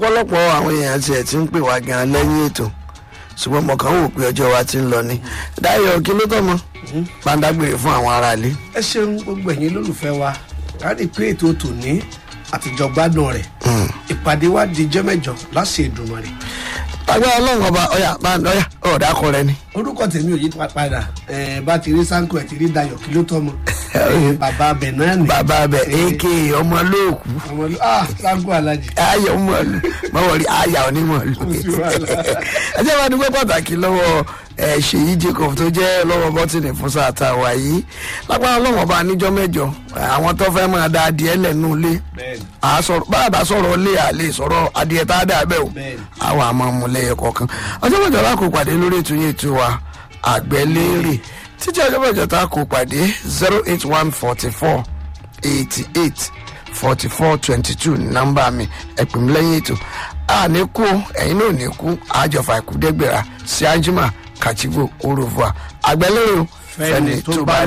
ọ̀pọ̀lọpọ̀ àwọn èèyàn tiẹ̀ ti ń pè wá gan lẹ́yìn ètò ṣùgbọ́n mo kàn ń wò pé ọjọ́ wa ti ń lọ ni dáyọ̀ kí ló tọ́ mọ́ pàǹdàgbèrè fún àwọn aráalé. ẹ ṣeun gbogbo ẹ̀yin lólùfẹ́ wa káàdì pé ètò tòní àtijọ́ gbádùn rẹ̀ ìpàdé wa di jẹ́ mẹ́jọ láṣẹ ìdùnnú rẹ̀ agbára ọlọ́run ọba ọ̀yà ọ̀yà ọ̀dà kọ rẹ ni. orúkọ tèmi ò yí pa- padà ẹ bá ti rí sanko ẹ ti rí dayọ̀ kí ló tọ́ mọ ẹ, bàbá abẹ náà ni bàbá abẹ aka ọmọ lóòkù ọmọ ló ah sanko alájì ayọ̀ ọmọlú mọ̀wọ́rí ayà onímọ̀lú. sí wàhálà. ẹ jẹ́ wá dúpẹ́ pàtàkì lọ́wọ́ ẹ, ṣèyí jacob tó jẹ́ lọ́wọ́ bọ́tìnì fún sáà tá a wà yìí lágbára ọlọ́run ọba níjọ́ mẹ́jọ àwọn tó fẹ́ máa da adìẹ lẹ́nu ilé bẹ́ẹ̀ni a sọ̀rọ̀ báyà sọ̀rọ̀ ilé àlè sọ̀rọ̀ adìẹ tá a dà bẹ́ẹ̀ o Bẹ́ẹ̀ni. àwọn àmọ́ múlẹ̀ kọ̀ọ̀kan ọjọ́ mẹ́jọ la kò pàdé lórí ètò yẹn ètò wa àgbẹ̀lérè títí ọjọ́ mẹ́jọ tá a kò pàdé zero eight one forty four eighty eight forty four twenty two nọ́mbà mi ẹ̀pìn mi lẹ́yìn ètò a ní kú ẹ̀yin náà ní kú àjọfà ìkúdẹ́gbẹ̀rà sí anjima kàchígbò oròfò àgbẹ̀lérè o Fẹ́ni tó bá